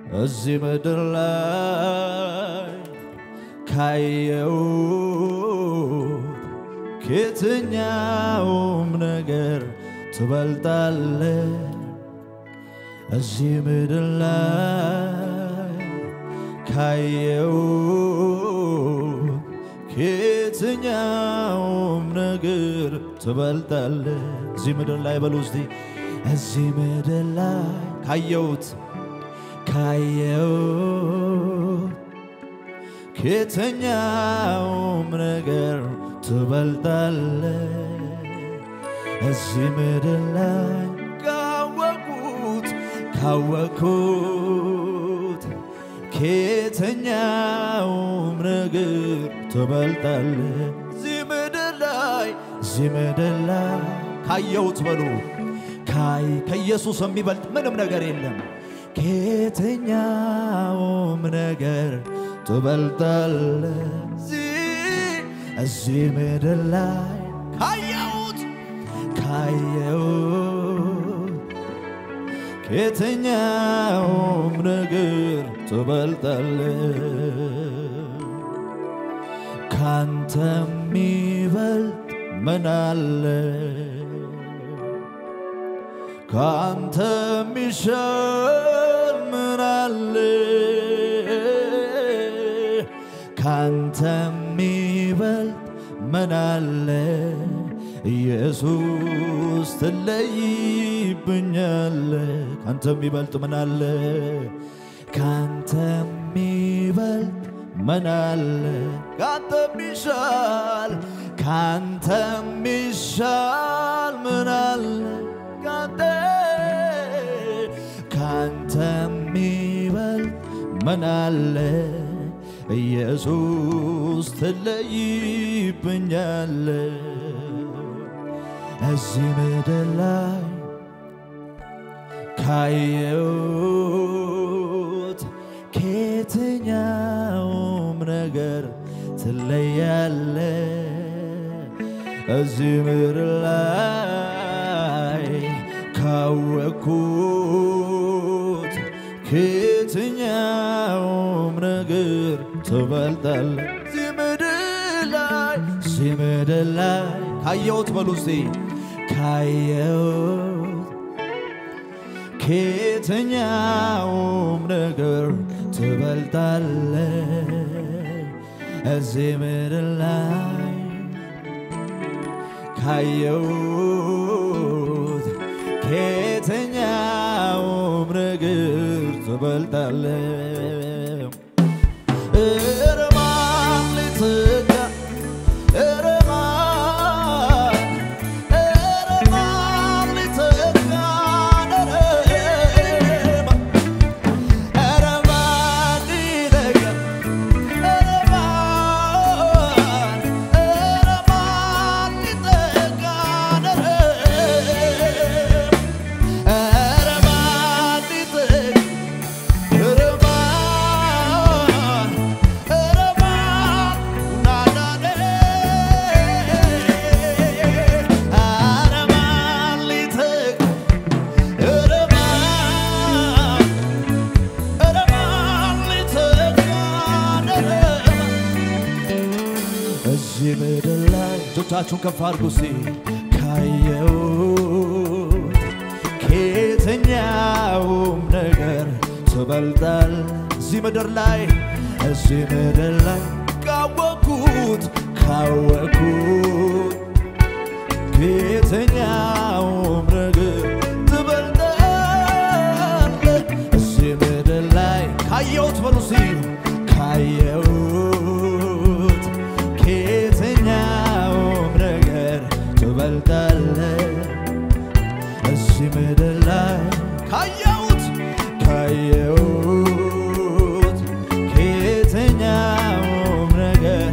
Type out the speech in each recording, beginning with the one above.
እዚህ ምድር ላይ ካየሁት ከየትኛውም ነገር ትበልጣለ። እዚህ ምድር ላይ ካየሁት ከየትኛውም ነገር ትበልጣለ። እዚህ ምድር ላይ በሉ እስቲ እዚህ ምድር ላይ ካየሁት ካየሁት ከየትኛውም ነገር ትበልጣለ። እዚህ ምድር ላይ ካወቁት ካወቅኩት ከየትኛውም ነገር ትበልጣለ። እዚህ ምድር ላይ እዚህ ምድር ላይ ካየሁት በሉ ካይ ከኢየሱስ የሚበልጥ ምንም ነገር የለም። ከየትኛውም ነገር ትበልጣለ። እዚህ ምድር ላይ ካየሁት ካየሁት ከየትኛውም ነገር ትበልጣለ። ካንተ የሚበልጥ ምን አለ? ካንተ የሚሻል ምን አለ? ካንተ የሚበልጥ ምን አለ? ኢየሱስ ትለይብኛለ። ካንተ የሚበልጥ ምን አለ? ካንተ የሚበልጥ ምን አለ? ካንተ የሚሻል ካንተ የሚሻል ምን አለ? ካንተ ካንተ የሚበልጥ ምን አለ? ኢየሱስ ትለይብኛለ። እዚህ ምድር ላይ ካየሁት ከየትኛውም ነገር ትለያለ። እዚህ ምድር ላይ ካወቅኩት ከየትኛውም ነገር ትበልጣለ። እዚህ ምድር ላይ እዚህ ምድር ላይ ካየሁት በሉ እስቲ ካየሁት ከየትኛውም ነገር ትበልጣለ። እዚህ ምድር ላይ ካየሁት ከየትኛውም ነገር ትበልጣለ። ኧረ ማን ሊተካ ኧረ ማን ኧረ ማን ሊተካ ኧረ ማን ሊተካ ኧረ ማን ኧረ ማን ሊተካ ኧረ ማን ሊተካ ኧረ ማን ኧረ ማን ናናኔ ኧረ ማን ሊተካ ኧረ ማን ኧረ ማን ሊተካ እዚህ ምድር ላይ እጆቻችሁን ከፍ አድርጉ እስቲ ካየሁት ከየትኛውም ነገር ትበልጣል። እዚህ ምድር ላይ እዚህ ምድር ላይ ካወቅኩት ካወቅኩት ከየትኛውም ነገር ትበልጣል። እዚህ ምድር ላይ ካየሁት በሉ እስቲ ካየሁት ከየትኛውም ነገር ትበልጣለ። እዚህ ምድር ላይ ካየሁት ካየሁት ከየትኛውም ነገር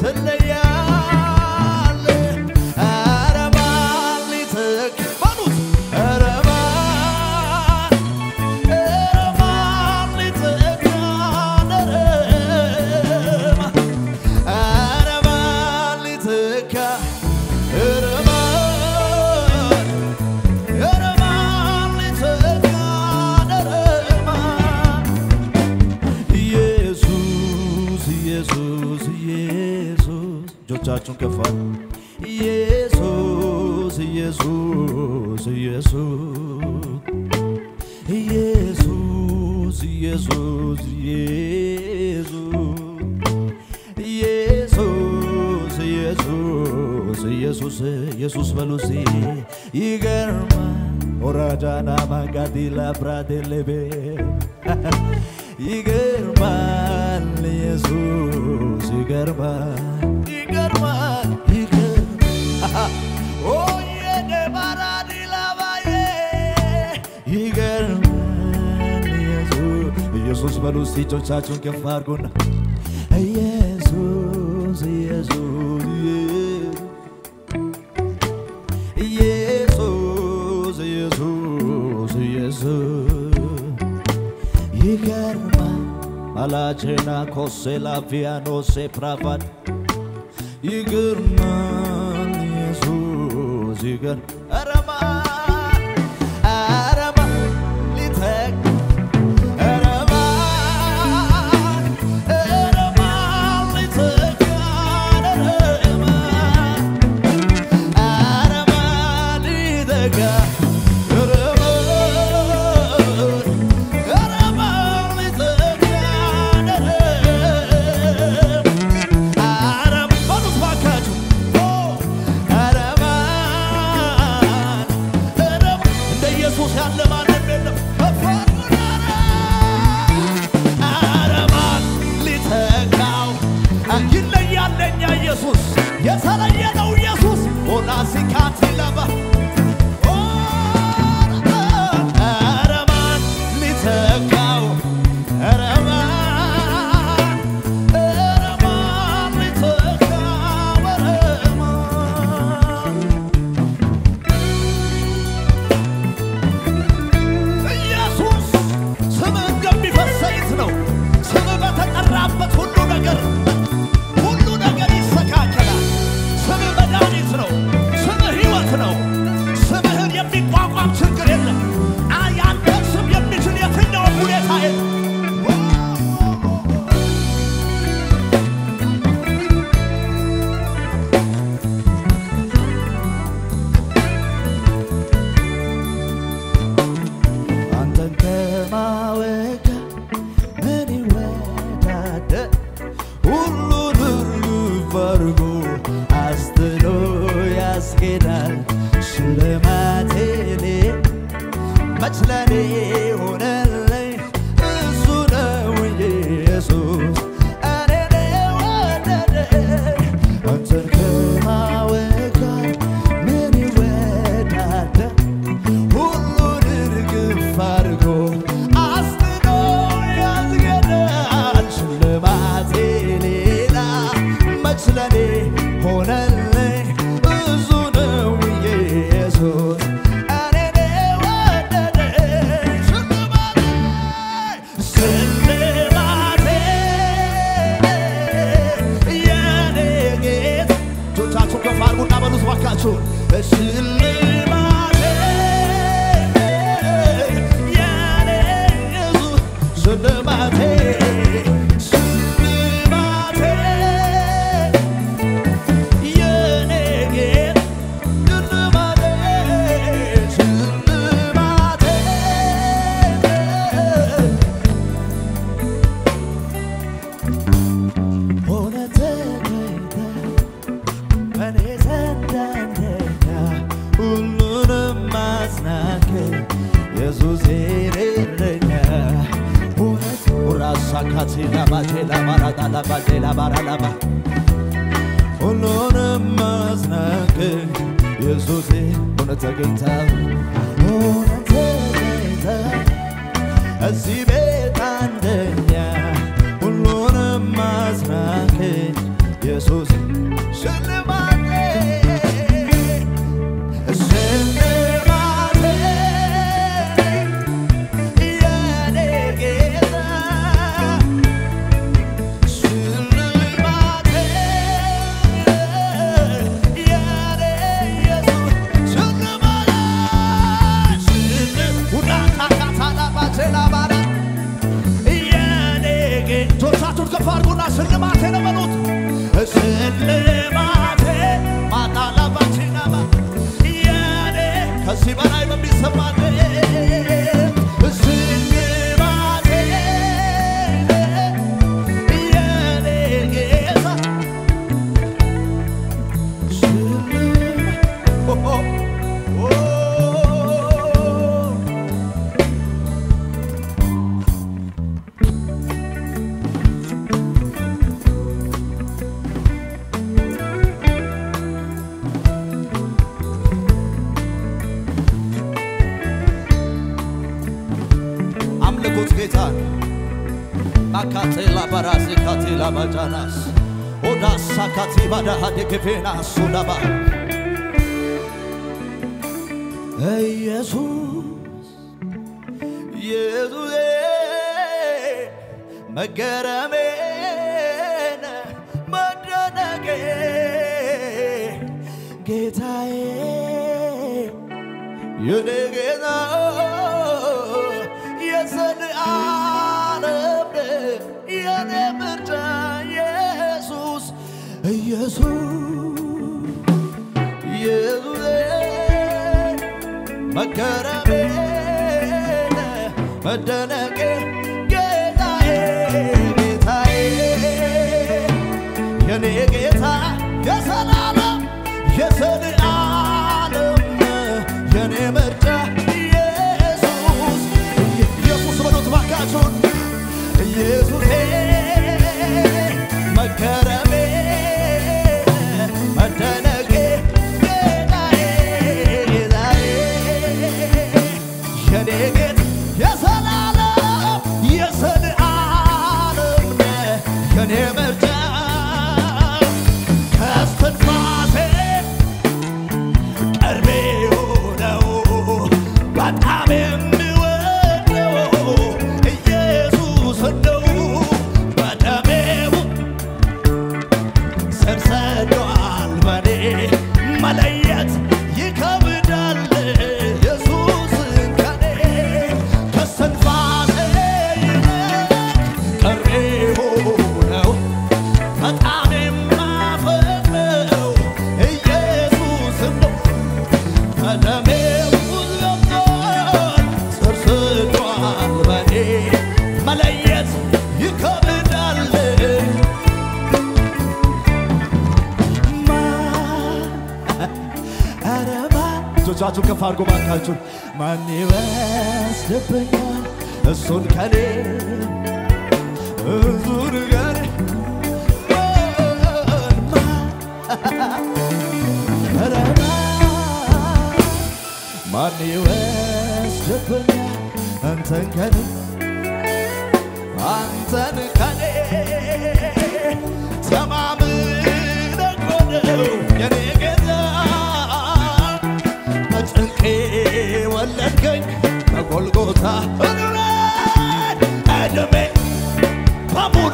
ትለያለ። ኧረ ማን ሊተካ በሉት ኧረ ማን ኧረ ማን ሊተካ ኧረ እጆቻችሁን ከፍ አድርጉ። ኢየሱስ ኢየሱስ ኢየሱስ ኢየሱስ ኢየሱስ ኢየሱስ ኢየሱስ ኢየሱስ ኢየሱስ በሉ እስቲ ይገርማል ኦራጃና ማጋዲ ላብራዴሌቤ ይገርማል ኢየሱስ ይገርማል ይገርማል ይገርማል ኦ የደባራዲ ላባዬ ይገርማል ኢየሱስ ኢየሱስ በሉ እስቲ እጆቻችሁን ከፍ አድርጉና ኢየሱስ ኢየሱስ ኢየሱስ ኢየሱስ ኢየሱስ ይገርማል አላቼና ኮሴ ላቪያኖሴ ፕራቫድ ይገርማል ኢየሱስ ይገር አረማ አረማ ሊተክ አረማ አረማ ሊተክ አረማ አረማ ሊተክ አረማ አረማ ሊተክ አረማ በሉት ባካችሁ አረማን አረማ እንደ ኢየሱስ ያለ ማንም የለም። አረማን ሊተካው ይለያል ለኛ ኢየሱስ የተለየ ነው ኢየሱስ ኦላሲካቲ ለባ አረማን ሊተካው አረማን አረማን ሊተካው አረማን ኢየሱስ ስምህ እንደሚፈስ ዘይት ነው። ስምህ በተጠራበት ሁሉ ነገር ሁሉ ነገር ይስተካከላል። ስምህ መድኃኒት ነው። ስምህ ሕይወት ነው። ስምህን የሚቋቋም ችግር የለም። አ ያንተን ስም የሚችል የትኛውም ሁኔታ የለም። አንተን ከማወቅ ምን ይወዳደር? ሁሉን እርግፍ አድርጎ አስጥሎ ያስኬዳል። ሽልማቴ መች ለኔ ሆነልኝ? እሱ ነው ኢየሱስ እኔን የወደደኝ። አንተን ከማወቅ ምን ይወዳደር? ሁሉን እርግፍ አድርጎ አስጥሎ ያስገዳል። ሽልማቴ ሌላ መች ለኔ ሆነልኝ? እሱ ነው ኢየሱስ እኔን የወደደኝ። ሽልማቴ ሽልማቴ የኔ ጌታ እጆቻችሁን ከፍ አድርጉና በሉት እባካችሁ ሽልማቴ የኔ ኢየሱስ ሽልማቴ ሽልማቴ የኔ ጌታ ሽልማቴ ሽልማቴ ሆነ ተገኝተ እኔ ዘንድ አንደኛ ሁሉንም ማጽናክ ኢየሱስ እረኛ እውነት ራሳካቴ ላባቴ ላባራዳ ላባቴ ላባራላባ ሁሉንም ማጽናክ ኢየሱስ እውነት ተገኝተ እውነት ተገኝተ እዚህ ቤት አንደኛ ሁሉንም ማጽናክ ኢየሱስ ሽልማቴ ሽልማቴ የኔ ጌታ ሽልማቴ የኔ ኢየሱስ ሽልማቴ ሽል ሁዳታካታላባቴላባራ የኔ ጌታ እጆቻችሁን ከፍ አድርጉና ሽልማቴ ነው በሉት ሽልማቴ አካቴላ በራሴ ካቴላ ባጃናስ ኦዳሳ ካቲባዳ ሀደግፌና ሱዳባ ኢየሱስ ኢየሱሴ መገረሜን መደነቄ ጌታዬ የኔ ጌታ የዘለዓለም የኔ ምርጫ ኢየሱስ ኢየሱስ ኢየሱሴ መገረሜን መደነቄ ጌታዬ ጌታዬ የኔ ጌታ የሰላለም የዘለዓለም የኔ ምርጫ ኢየሱስ ኢየሱስ በሉት ባካችሁን ኢየሱሴ መገረሜ መደነቄ ጌታዬ ጌታዬ የኔ ጌታ የዘላለም የዘለዓለም የኔ ምርጫ ከስትንፋሴ ቅርቤ ነው በጣም የምወደው ኢየሱስ ነው በደሜው ስር ሰዷል በኔ መለየት ይከብዳል ኢየሱስን ከኔ ከስትንፋሴ ይልቅ ቅርቤው ነው በጣም የማፈቅረው ኢየሱስን ነው በደሜው ገብቷል ስር ሰዷል በኔ መለየት ይከብዳል እጆቻችሁን ከፍ አድርጎ ባካችሁን ማን ይወስድብኛል እሱን ከኔ እሱን ከኔ ኧረ ማን ይወስድብኛል አንተን ከኔ አንተን ከኔ ተማምነህ እኮ ነው የኔ ጌታ በጭንቄ ወለድከኝ በጎልጎታ እግሬን ዕድሜ በሙሉ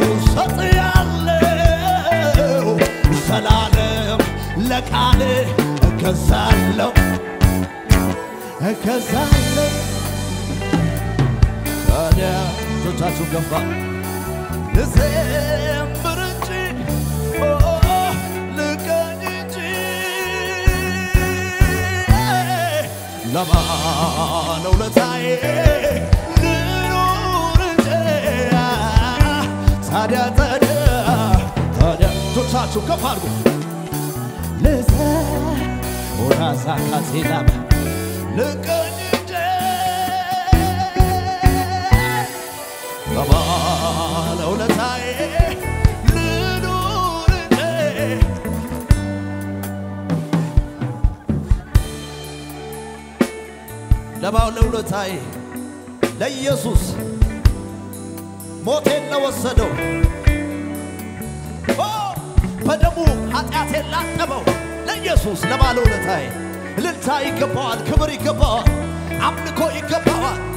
ሰጥያለሁ ዘላለም ለቃል እገዛለሁ እገዛለሁ ታዲያ እጆቻችሁ ገፋ ልዘምር እንጂ ኦ ልቀኝ እንጂ ለማን ውለታዬ ልኑር እንጂ ታዲያ ታዲያ ታዲያ እጆቻችሁ ከፍ አድርጉ ልዘ ኦራሳ ካሴላማ ልቀኝ እንጂ ለባለውለታዬ ልኑር እንጂ ለባለውለታዬ ለኢየሱስ ሞቴን ለወሰደው ኦ በደሙ ኃጢአቴን ላጠበው ለኢየሱስ ለባለውለታዬ እልልታ ይገባዋል፣ ክብር ይገባዋል፣ አምልኮ ይገባዋል።